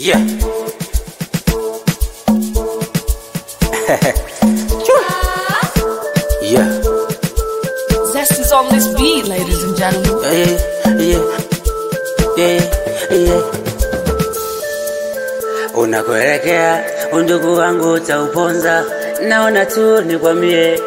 Yeah. yeah. Zest is on this beat, ladies and gentlemen. Yeah, yeah, yeah, yeah. Unakuelekea undugu wangu utauponza, naona tu nikwambie.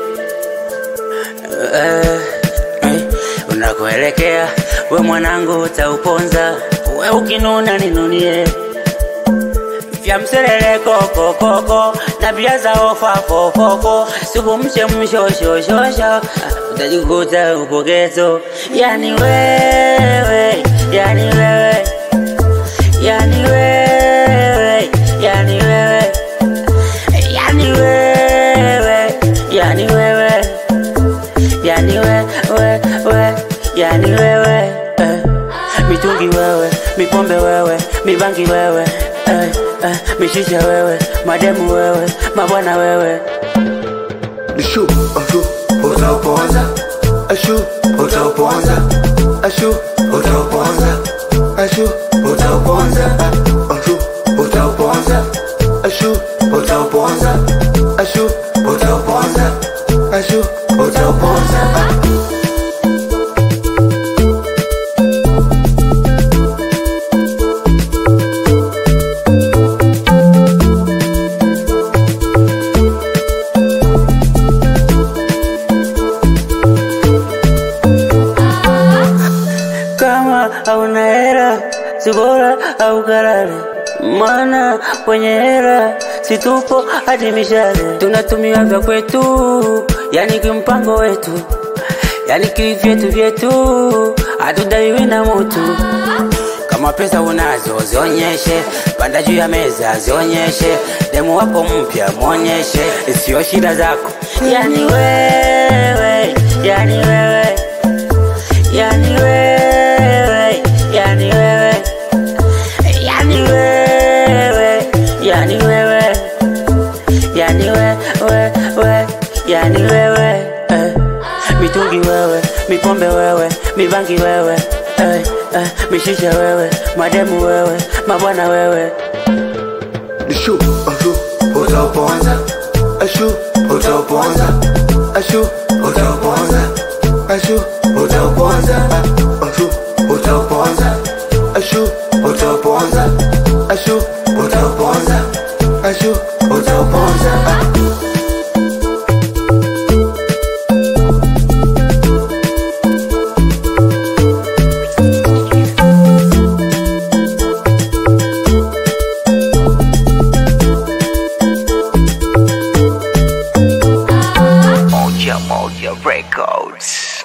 Eh, eh, unakuelekea we mwanangu utauponza, we ukinuna ninunie vya mseleleko kokoko na bia za ofa fofofo supu mche mshoshoshoshosho utajikuta upogezo yani wewe yani wewe yani wewe yani wewe yani wewe yani wewe yani wewe we yani wewe eh. mitungi wewe mipombe wewe mibangi wewe eh, eh, mishisha wewe mademu wewe mabwana wewe Ashu, ashu, utauponza. Ashu, utauponza. Ashu, utauponza. Ashu, utauponza. Ashu, utauponza. Ashu, utauponza. Ashu, utauponza. Ashu, utauponza. kama hauna hera si bora au kalale maana kwenye hera situpo hadi mishale tunatumia vya kwetu yani kimpango wetu yani kivyetu vyetu hatudaiwi na mutu kama pesa unazo zionyeshe panda juu ya meza zionyeshe demu wako mpya mwonyeshe sio shida zako yani wewe yani wewe yani wewe yani wewe yani wewe yani wewe yani wewe we yani wewe eh. mitungi wewe mipombe wewe mibangi wewe eh, eh, mishisha wewe mademu wewe mabwana wewe Ashu, ashu, utauponza. Ashu, utauponza. Ashu, utauponza. Ashu, utauponza. Ashu, utauponza. Ashu, utauponza. Ashu, utauponza. Ashu, utauponza. Moja Moja Records.